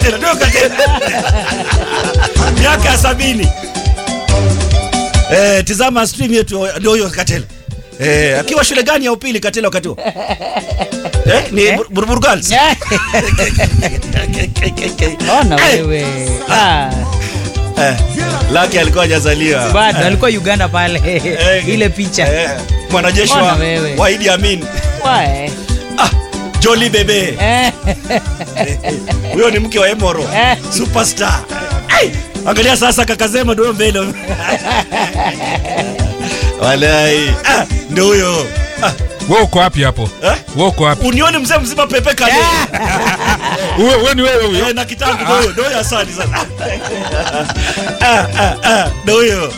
Katela, ndio Katela. Miaka ya sabini. Eh, tizama stream yetu ndio huyo Katela. Eh, akiwa shule gani ya upili Katela wakati huo? Eh, ni Eh? Bur- Buruburu Girls. Ona Eh, wewe. Ah, eh, Lucky alikuwa hajazaliwa. bado alikuwa Uganda pale. Eh, Ile picha. Eh, mwanajeshi Ona wa, wewe. wa Idi Amin. Wae. Ah, Jolly Bebe. Eh, Huyo ni mke wa Emoro. Eh. Superstar. Ai, angalia sasa kaka Zema ndio mbele. Walai. Ah, ndio huyo. Ah, Wewe uko wapi hapo? eh? Wewe uko wapi? Unione mzee mzima pepe kale. Wewe wewe ni wewe huyo. Eh, na kitangu ndio huyo. Ndio huyo asante sana. Ah, ah, ah, ndio huyo.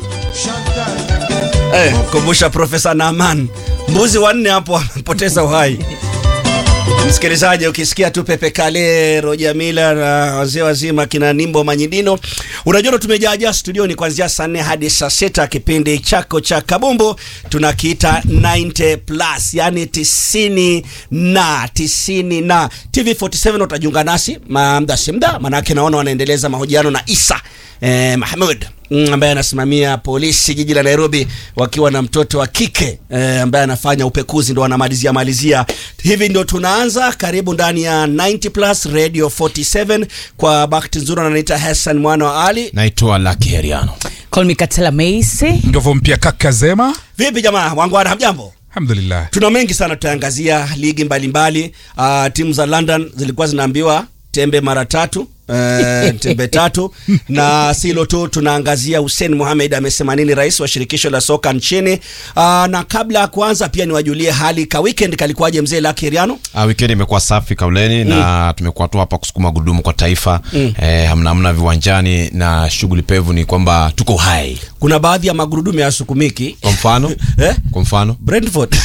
Eh, kumbusha Profesa Naaman. Mbuzi wanne hapo wamepoteza uhai. Msikilizaji, ukisikia tu Pepe Kale, Roja Mila na wazee wazima kina Nimbo Manyidino, unajua tumejaajaa studioni kuanzia saa nne hadi saa sita. Kipindi chako cha kabumbu tunakiita 90 plus, yani tisini na tisini na TV 47 utajiunga nasi muda si muda, manake naona wanaendeleza mahojiano na Isa eh, Mahmud mm, ambaye anasimamia polisi jiji la Nairobi wakiwa na mtoto wa kike eh, ambaye anafanya upekuzi ndo wanamalizia malizia. Hivi ndio tunaanza, karibu ndani ya 90 plus Radio 47. Kwa bahati nzuri ananiita Hassan mwana wa Ali. naitwa Lucky Heriano. Call me Katela Macy. Ndovo mpya kaka Zema. Vipi jamaa wangwana, hamjambo? Alhamdulillah. Tuna mengi sana tutaangazia ligi mbalimbali. Uh, timu za London zilikuwa zinaambiwa tembe mara tatu eh, tembe tatu na silo tu, tunaangazia Hussein Mohamed amesema nini, rais wa shirikisho la soka nchini. Uh, na kabla ya kuanza pia niwajulie hali ka weekend kalikuwaje, mzee Lucky Heriano? Ah, weekend imekuwa safi kauleni na tumekuwa tu hapa kusukuma gudumu kwa taifa eh, hamna hamna viwanjani na shughuli pevu ni kwamba tuko hai. Kuna baadhi ya magurudumu ya sukumiki Kwa mfano eh? kwa mfano Brentford.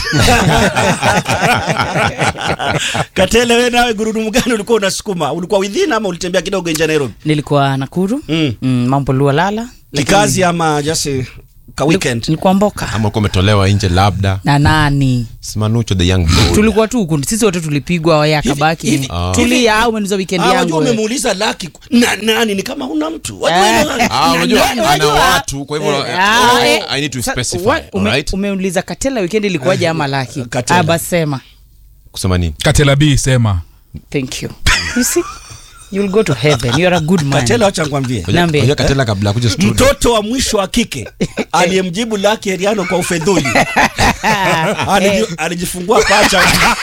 Katele, wewe nawe gurudumu gani ulikuwa unasukuma? Ulikuwa within ama ulitembea kidogo nje ya Nairobi? Nilikuwa Nakuru. Mm. Mm, mambo Lualala. Kikazi ama just ka weekend? Nilikuwa Mboka. ama ulikuwa umetolewa nje labda Na nani? Simanucho the young boy. Tulikuwa tu huku. Sisi wote tulipigwa ya Hivi- kabaki. hivi- Ah. Tulia au umeniza weekend Ah, yangu. wajua wewe. umemuuliza Lucky na nani ni kama huna mtu. Wajua Eh. ile- Ah, unajua Na- ana unajua- watu kwa hivyo Eh, ah, oh, eh, I need to sa- specify. wa- ume- alright? Umeuliza Katela weekend ilikuwaje ama Laki? Katela. Ah, basi sema. Kusema nini? Katela B sema. Thank you. You see? You'll go to heaven. You're a good man. Katela, acha nikwambie. Niambie. Unajua Katela kabla ya kuja studio. Mtoto wa mwisho wa kike aliyemjibu Lucky Heriano kwa ufedhuli Aliji- alijifungua pacha.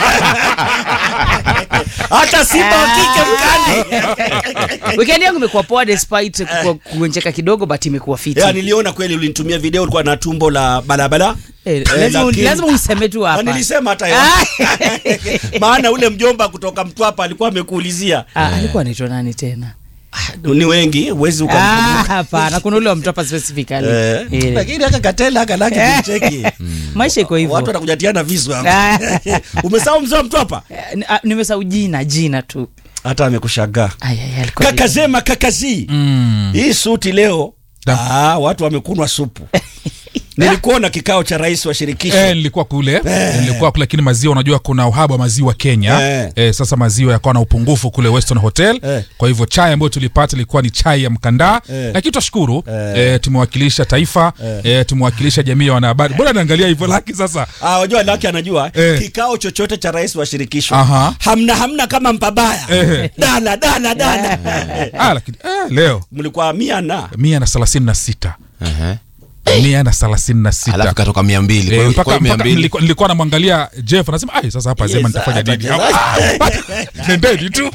Hata simba wa kike mkali. Weekend yangu imekuwa poa despite ku- kugonjeka kidogo but imekuwa fiti. Ya, niliona kweli ulinitumia video ulikuwa na tumbo la balabala. Eh, Eh, lazima lakini- lazima useme tu Na hapa. nilisema hata yo. Ah. Maana ule mjomba kutoka Mtwapa alikuwa amekuulizia. Ah, alikuwa anaitwa nani tena? Ni wengi, huwezi Ah, ukamkumbuka. hapana, kuna ule wa mtopa specifically. Eh, Eh. lakini aka Katela aka Lucky kimcheki. Maisha iko Watu hivyo. watakujatiana visu Ah. hapa. Umesahau mzee wa Mtwapa? Eh, ni- ah, Nimesahau jina, jina tu. Hata amekushangaa. Ay, ay, alikuwa Kaka Zema kakazi. Mm. Hii suti leo Da. ah, watu wamekunwa supu. Nilikuona kikao cha rais wa shirikisho. Eh, nilikuwa kule nilikuwa kule, lakini maziwa, unajua kuna uhaba wa maziwa Kenya. Eh. Eh, sasa maziwa yakawa na upungufu kule Western Hotel. Eh. Kwa hivyo chai ambayo tulipata ilikuwa ni chai ya mkandaa, Eh. lakini tutashukuru Eh. eh, tumewakilisha taifa eh, tumewakilisha jamii ya wanahabari. Bora naangalia hivyo, laki sasa Ah, wajua Lucky anajua Eh. kikao chochote cha rais wa shirikisho. Aha. Hamna hamna kama mpabaya. Eh. Dala dala dala. ah, lakini eh, leo Mlikuwa mia na mia na thelathini na sita Ehe. mia na thelathini na sita Alafu katoka 200. Kwa Eh, hiyo- mpaka, kwa hiyo mpaka 200. nilikuwa, nilikuwa namwangalia Jeff anasema ai, sasa hapa Zema Yes, nitafanya hapa nini? Jeff. Nendeni tu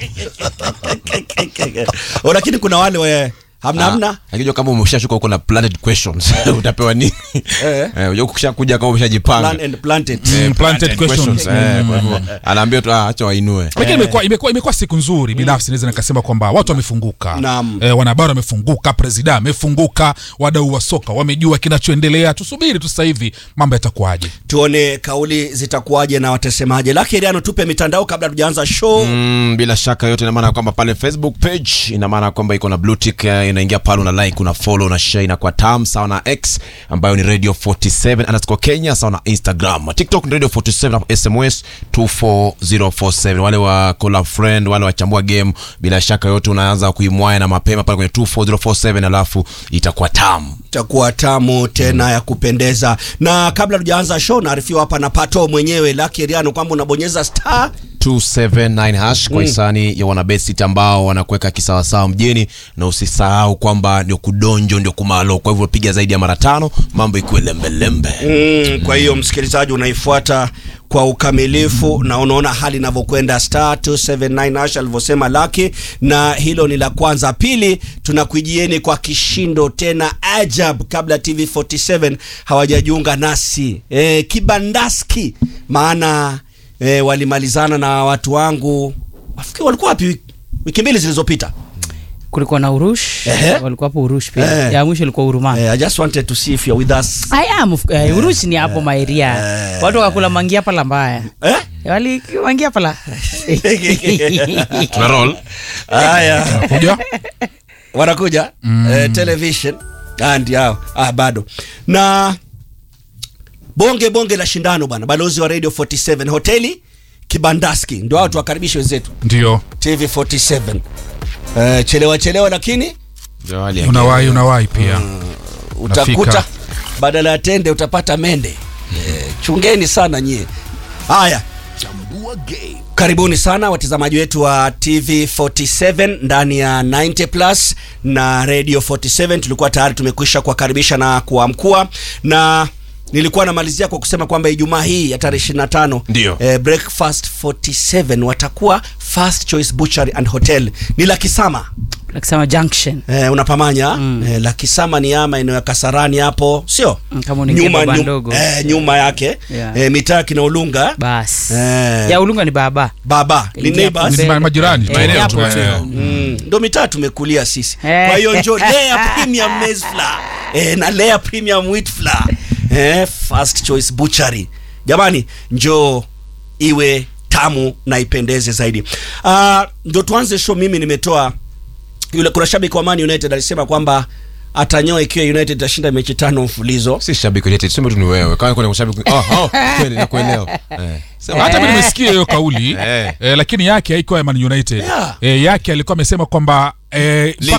Oh, lakini kuna wale we hamna Ah, hamna. Akijua kama umeshashuka huko na planted questions utapewa nini? Eh. Eh, unajua ukishakuja kama umeshajipanga. Plan and planted. Eh, Mm, planted questions. Eh, kwa hivyo anaambia tu ah, acha wainue. lakini imekuwa imekuwa imekuwa siku nzuri binafsi naweza nikasema kwamba watu wamefunguka Naam. eh, wanahabari wamefunguka presida amefunguka wadau wa soka wamejua kinachoendelea tusubiri tu sasa hivi mambo yatakuwaje Tuone kauli zitakuwaje na watasemaje. Lucky Heriano, tupe mitandao kabla tujaanza show. Mm, bila shaka yote ina maana kwamba pale Facebook page ina maana kwamba iko na blue tick eh, unaingia pale una like una follow una share inakuwa tam sawa na x ambayo ni radio 47 underscore kenya sawa na instagram tiktok ni radio 47 na sms 24047 wale wa call friend wale wachambua game bila shaka yote unaanza kuimwaya na mapema pale kwenye 24047 alafu itakuwa tam itakuwa tamu tena ya kupendeza na kabla tujaanza show naarifiwa hapa na pato mwenyewe Lucky Riano kwamba unabonyeza star 279 hash kwa hisani ya wanabet ambao wanakuweka kisawasawa mjini na usisahau kwamba ndio kudonjo ndio kumalo kwa hivyo piga zaidi ya mara tano mambo ikuwe lembelembe Mm, kwa hiyo msikilizaji unaifuata kwa ukamilifu na unaona hali inavyokwenda star 279 hash alivyosema Lucky, na hilo ni la kwanza. Pili, tunakuijieni kwa kishindo tena ajab, kabla TV 47 hawajajiunga nasi e, kibandaski, maana e, walimalizana na watu wangu, wafikiri walikuwa wapi wiki- wiki mbili zilizopita. kulikuwa na urush Ehe. walikuwa hapo urush pia Eh. ya mwisho ilikuwa uruma E, I just wanted to see if you're with us. I am of- eh, urush ni hapo maeria watu wakakula mangia pala mbaya Eh? wali mangia pala tuna roll Haya. kuja wanakuja mm. eh, television ah, ndio hao ah, bado na bonge bonge la shindano bwana balozi wa radio 47 hoteli kibandaski ndio hao tuwakaribishe wenzetu ndio tv 47 eh, chelewa chelewa lakini Ndio hali ya unawahi unawahi pia utakuta Nafika. badala ya tende utapata mende eh, chungeni sana nyie haya karibuni sana watazamaji wetu wa tv 47 ndani ya 90 plus na radio 47 tulikuwa tayari tumekwisha kuwakaribisha na kuamkua na nilikuwa namalizia kwa kusema kwamba ijumaa hii ya tarehe 25 Ndio. eh, breakfast 47 watakuwa first choice butchery and hotel ni la kisama nakisema junction Eh, unapamanya mm. eh, la kisama ni ama eneo ya kasarani hapo sio Mm, kama unaingia baba nyum- ndogo. eh, nyuma yake Yeah. eh, mitaa kina ulunga bas Eh. ya ulunga ni baba baba ni Ingia neighbors hapo Ni ma- majirani Eh, maeneo hapo tu, tu. eh. Mm, ndo mitaa tumekulia sisi Eh. kwa hiyo njo layer premium maize flour eh, na layer premium wheat flour eh, first choice butchery jamani njoo iwe tamu na ipendeze zaidi uh, ndo tuanze show mimi nimetoa yule kuna shabiki wa Man United alisema kwamba atanyoa ikiwa United itashinda mechi tano mfulizo si shabiki wa United tuseme tu ni wewe kama kuna shabiki oh, oh, kweli nakuelewa eh. Sema, hata mi nimesikia hiyo kauli Eh. eh, lakini yake haikuwa ya Man United Yeah. eh, yake alikuwa amesema kwamba eh,